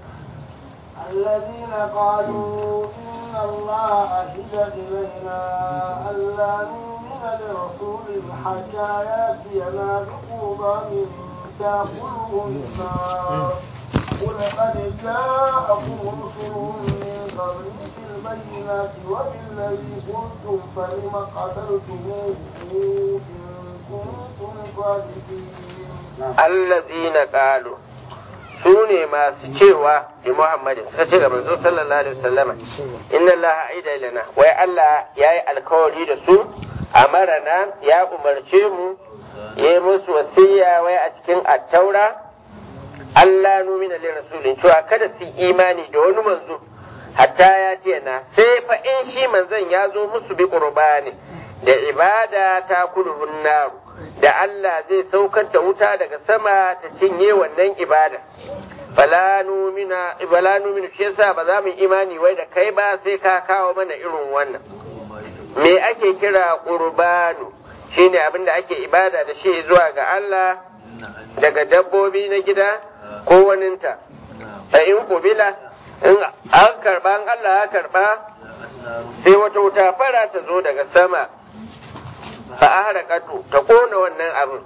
الذين قالوا إن الله عهد إلينا ألا نؤمن لرسول حتى يأتينا بقربان تأكله النار قل قد جاءكم رسل من قبلي بالبينات وبالذي قلتم فلم قتلتموه إن كنتم صادقين الذين قالوا su ne masu cewa da Muhammadin suka ce ga manzo sallallahu alaihi wasallama inna Allah aida ilana wai Allah ya yi alkawari da su amarana ya umarce mu ya yi musu wasiya wai a cikin attaura Allah numina li rasulin cewa kada su imani da wani manzo hatta ya ce na sai fa in shi manzon ya zo musu bi qurbani da ibada ta kulhun naru da Allah zai saukar da wuta daga sama ta cinye wannan ibada fala numina ibala numina shi yasa ba za mu imani wai da kai ba sai ka kawo mana irin wannan me ake kira qurbanu shine abin da ake ibada da shi zuwa ga Allah daga dabbobi na gida ko waninta a in kubila in an karba an Allah ya karba sai wata wuta fara ta zo daga sama fa ahrakatu ta kona wannan abin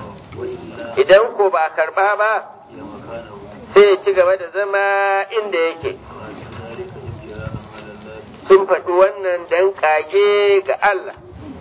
idan ko ba a karba ba sai ya ci gaba da zama inda yake sun faɗi wannan dan kage ga Allah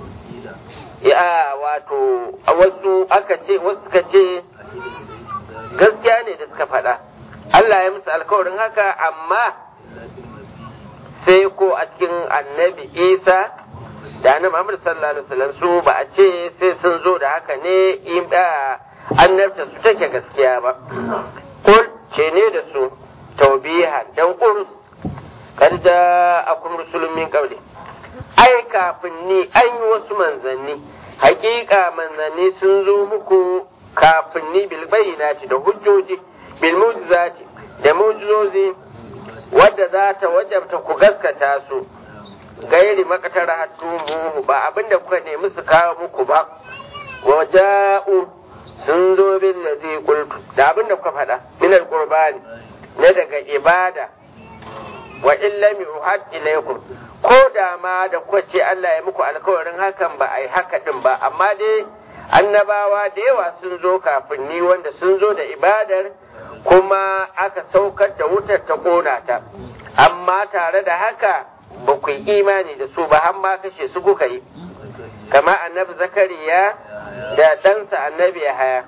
ya wato a wasu aka ce wasu suka ce gaskiya ne da suka faɗa Allah ya musu alkawarin haka amma sai ko a cikin annabi Isa da annabi Muhammad sallallahu alaihi wasallam su ba a ce sai sun zo da haka ne in da annabta su take gaskiya ba kul ce ne da su taubiha dan urus kad ja'akum rusulun min qabli ai kafin ni an yi wasu manzanni hakika manzanni sun zo muku kafin ni bil bayyinati da hujjoji bil mu'jizati da mu'jizozi wadda za ta wajabta ku gaskata su gairi makatara hatumuhu ba abinda kuka nemi su kawo muku ba waja'u sun zo bin ladhi qultu da abin da kuka faɗa min alqurbani na daga ibada wa in lam yuhad ilaykum ko da ma da kuka ce Allah ya muku alkawarin hakan ba a yi haka din ba amma dai annabawa da yawa sun zo kafin ni wanda sun zo da ibadar kuma aka saukar da wutar ta kona ta amma tare da haka ba ku yi imani da su ba har ma kashe su kuka yi kama annabi zakariya da ɗansa annabi haya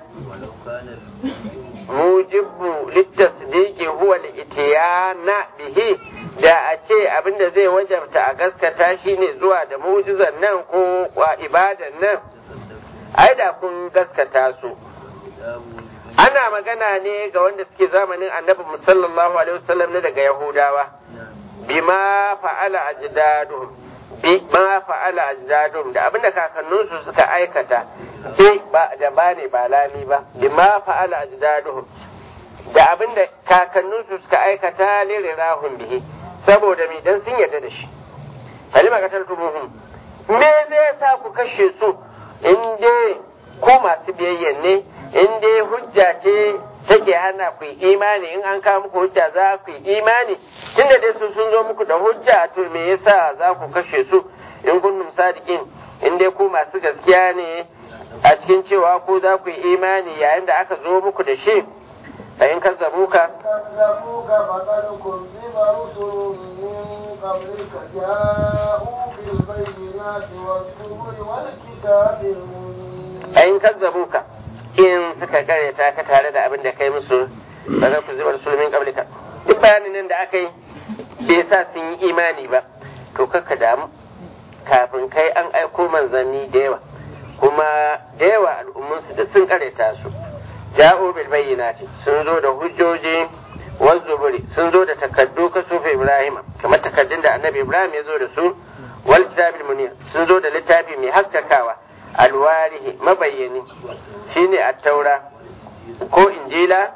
mujibu littasdiqi huwa al-ityana bihi da a ce abinda zai wajabta a gaskata shine zuwa da mu'jizan nan ko ibadan nan ai da kun gaskata su ana magana ne ga wanda suke zamanin annabi sallallahu alaihi wasallam ne daga yahudawa bima fa'ala ajdadum bima fa'ala ajdadum da abinda kakanninsu suka aikata bi ba da ba ne ba lami ba bima fa'ala ajdadum da abinda kakanninsu suka aikata lirahum bihi saboda mi dan sun yarda da shi halima qataltumuhum me zai sa ku kashe su in dai ku masu biyayya ne in dai hujja ce take hana ku yi imani in an kawo muku hujja za ku yi imani tunda dai su sun zo muku da hujja to me yasa za ku kashe su in kuntum sadiqin in dai ku masu gaskiya ne a cikin cewa ku za ku yi imani yayin da aka zo muku da shi فإن كذبوك كذبوك فقد كذب رسل من قبلك جاءوا بالبينات والزبر والكتاب المنير فإن كذبوك in suka karyata ka tare da abin da kai musu ba za ku zuba rasulmin kablika duk bayanin nan da aka yi bai sa sun yi imani ba to kakka damu kafin kai an aiko manzanni da yawa kuma da yawa al'ummunsu duk sun karyata su ja'u bil bayyinati sun zo da hujjoji wal zuburi sun zo da takaddu ka sufa ibrahim kamar takaddun da annabi ibrahim ya zo da su wal kitabil munir sun zo da littafi mai haskakawa alwarihi mabayyani shine at-taura ko injila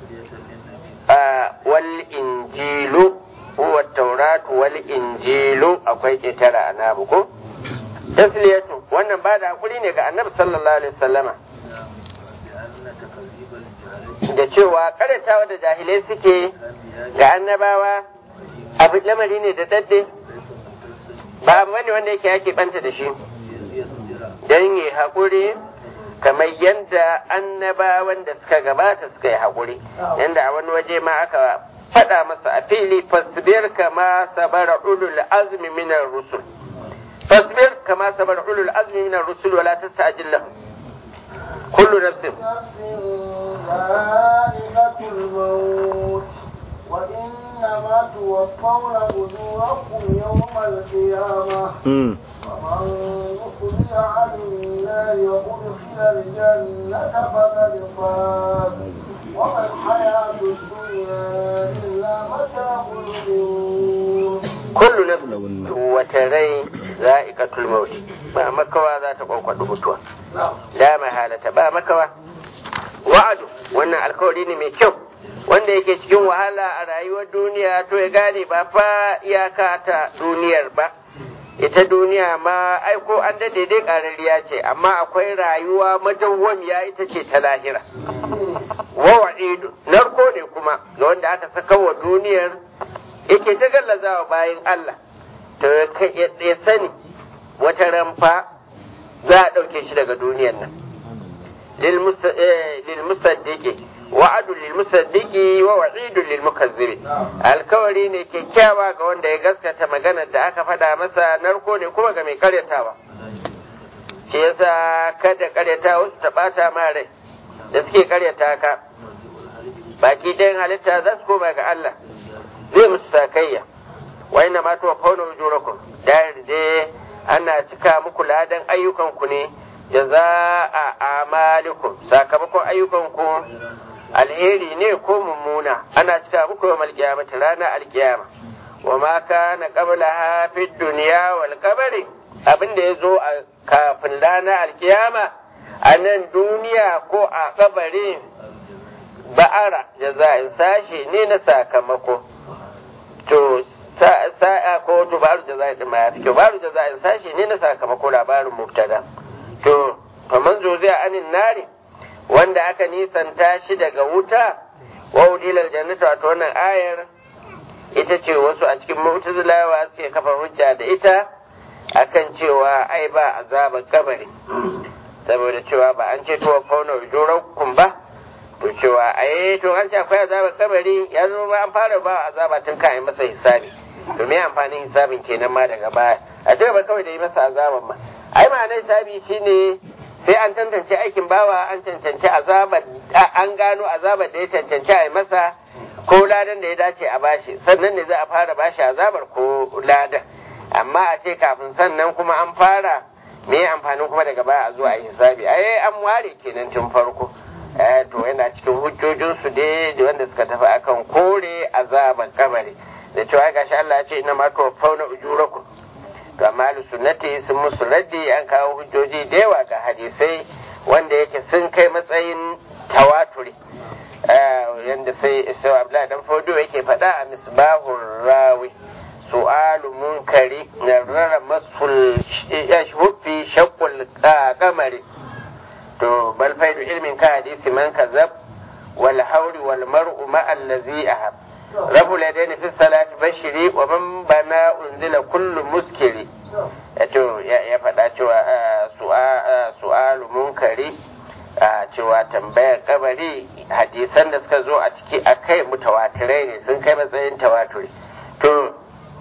wal injilu huwa at-tauratu wal injilu akwai ketara annabi ko tasliyatu wannan ba da hakuri ne ga annabi sallallahu alaihi wasallama da cewa karatawa da jahilai suke ga annabawa abu lamari ne da dadde ba abu bane wanda yake yake banta da shi don yi haƙuri kamar yadda annabawan da suka gabata suka yi haƙuri yadda a wani waje ma aka faɗa masa a fili fasbir kama sabara ulul azmi minar rusul fasbir kama sabara ulul azmi minar rusul wala tasta'jil lahum kullu nafsin ذائقة الموت وإنما توفون أجوركم يوم القيامة ومن يخرج عن النار وأدخل الجنة فقد فاز وما الحياة الدنيا إلا متاع الغرور kullu nafsin wata rai za'iqatul maut ba makawa za ta kwakwado mutuwa la mahalata ba makawa wa'adu wannan alkawari ne mai kyau wanda yake cikin wahala a rayuwar duniya to ya gane ba fa iyaka ta duniyar ba ita duniya ma aiko an da daidai ƙarariya ce amma akwai rayuwa madawwamiya ita ce ta lahira wa wa'idu narko ne kuma ga wanda aka saka wa duniyar yake ta gallazawa bayan Allah to ya sani wata ramfa za a ɗauke shi daga duniyar nan lilmusaddiki wa'adu lilmusaddiki wa wa'idu lilmukazzibi alkawari ne kyakkyawa ga wanda ya gaskata maganar da aka faɗa masa narko ne kuma ga mai karyatawa shi yasa kada karyata wasu ta ɓata ma rai da suke karyata ka baki ɗayan halitta za su koma ga Allah zai musu sakayya wa ina ma tuwa fauna ujurakum da dai ana cika muku ladan ayyukanku ne jaza'a amalikum sakamakon ayyukanku alheri ne ko mummuna ana cika muku yawmal qiyamati ranar alkiyama wa ma kana qablaha fid dunya wal qabri abin da yazo a kafin ranar alkiyama a nan duniya ko a kabari ba'ara jaza'in sashe ne na sakamako to sa'a ko to baru jaza'in din ma ya fi kyau baru jaza'in sashe ne na sakamako labarin mubtada to faman zo zai anin nari wanda aka nisanta shi daga wuta wa udilal jannata wato wannan ayar ita ce wasu a cikin mu'tazilawa suke kafa hujja da ita akan cewa ai ba azabar kabari saboda cewa ba an ce to fauna ujurakum ba to cewa ai to an ce akwai azabar kabari ya zo ba an fara ba azaba tun kan masa hisabi to me amfanin hisabin kenan ma daga baya a ce ba kawai da yi masa azaban ma ai ma'anar hisabi shine sai an tantance aikin bawa an cancanci azabar an gano azabar da ya cancanci a yi masa ko ladan da ya dace a bashi sannan ne za a fara bashi azabar ko ladan amma a ce kafin sannan kuma an fara me amfanin kuma daga baya a zuwa yi hisabi ai an ware kenan tun farko to yana cikin hujjojinsu dai wanda suka tafi akan kore azabar kabari da cewa gashi Allah ya ce ina ma to fauna ujurakum to amma sunnati sun musu raddi an kawo hujjoji da yawa ga hadisai wanda yake sun kai matsayin tawaturi yanda sai isa abla dan fodo yake faɗa a misbahur rawi su'alu munkari na rara masul huffi shakkul kamari to bal faidu ilmin ka hadisi man kazab wal hauri wal mar'u ma allazi ahab rabu ladaini fi salati bashiri wa man bana unzila kullu muskiri to ya faɗa cewa su'alu munkari cewa tambayar kabari hadisan da suka zo a ciki a kai mutawatirai ne sun kai matsayin tawaturi to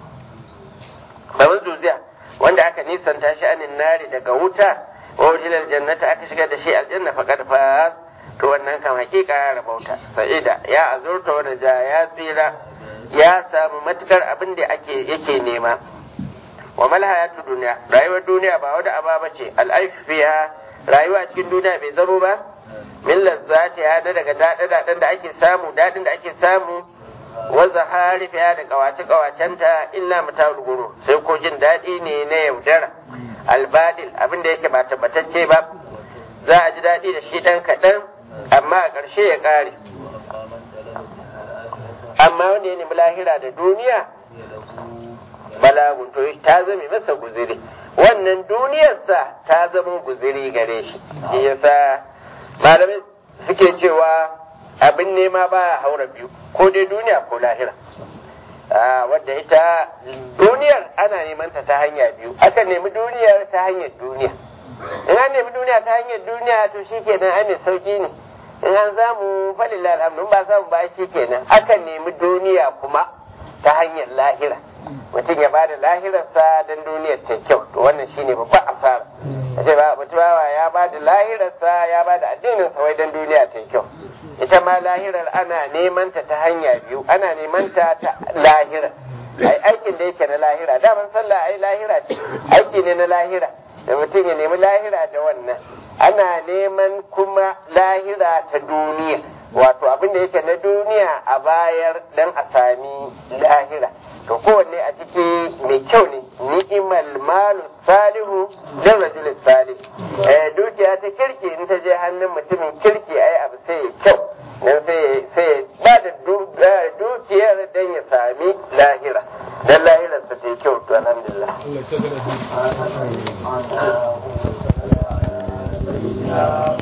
babin zuziya wanda aka nisanta shi anin nari daga wuta wa wajilar jannata aka shiga da shi aljanna faqad fa to wannan kan hakika ya rabauta sa'ida ya azurta wanda ja ya tsira ya samu matukar abin da ake yake nema wa mal hayatu duniya rayuwar duniya ba wata aba bace al'aishu fiha rayuwa cikin duniya bai zamo ba min lazzati ya da daga daɗe da ake samu daɗin da ake samu wa zahari fiha da kawace kawacenta illa mata'ul guru sai ko jin daɗi ne na yaudara albadil abin da yake ba tabbatacce ba za a ji daɗi da shi ɗan kaɗan amma a ƙarshe ya ƙare amma wanda ya nemi lahira da duniya balagun to ta zame masa guziri wannan duniyarsa ta zama guziri gare shi shi yasa malamai suke cewa abin nema ba haura biyu ko dai duniya ko lahira wadda ita duniyar ana neman ta ta hanya biyu aka nemi duniyar ta hanyar duniya in an nemi duniya ta hanyar duniya to shi kenan ai mai sauki ne in an samu falillah alhamdu ba samu ba shi kenan aka nemi duniya kuma ta hanyar lahira mutum ya bada lahirarsa don duniyar ta kyau to wannan shine babban asara ce ba mutum ya bada lahirarsa ya bada addinin sa wai don duniya ta kyau ita ma lahirar ana neman ta ta hanya biyu ana neman ta ta lahira ai aikin da yake na lahira daman sallah ai lahira ce aiki ne na lahira da mutum ya nemi lahira da wannan ana neman kuma lahira ta duniya wato abin da yake na duniya a bayar dan a sami lahira to kowanne a ciki mai kyau ne ni'imal malu salihu dan rajul salih eh dukiya ta kirki in ta je hannun mutumin kirki ai abu sai ya kyau dan sai sai ba da dukiyar dan ya sami lahira dan lahirar sa ta kyau to alhamdulillah Allah ya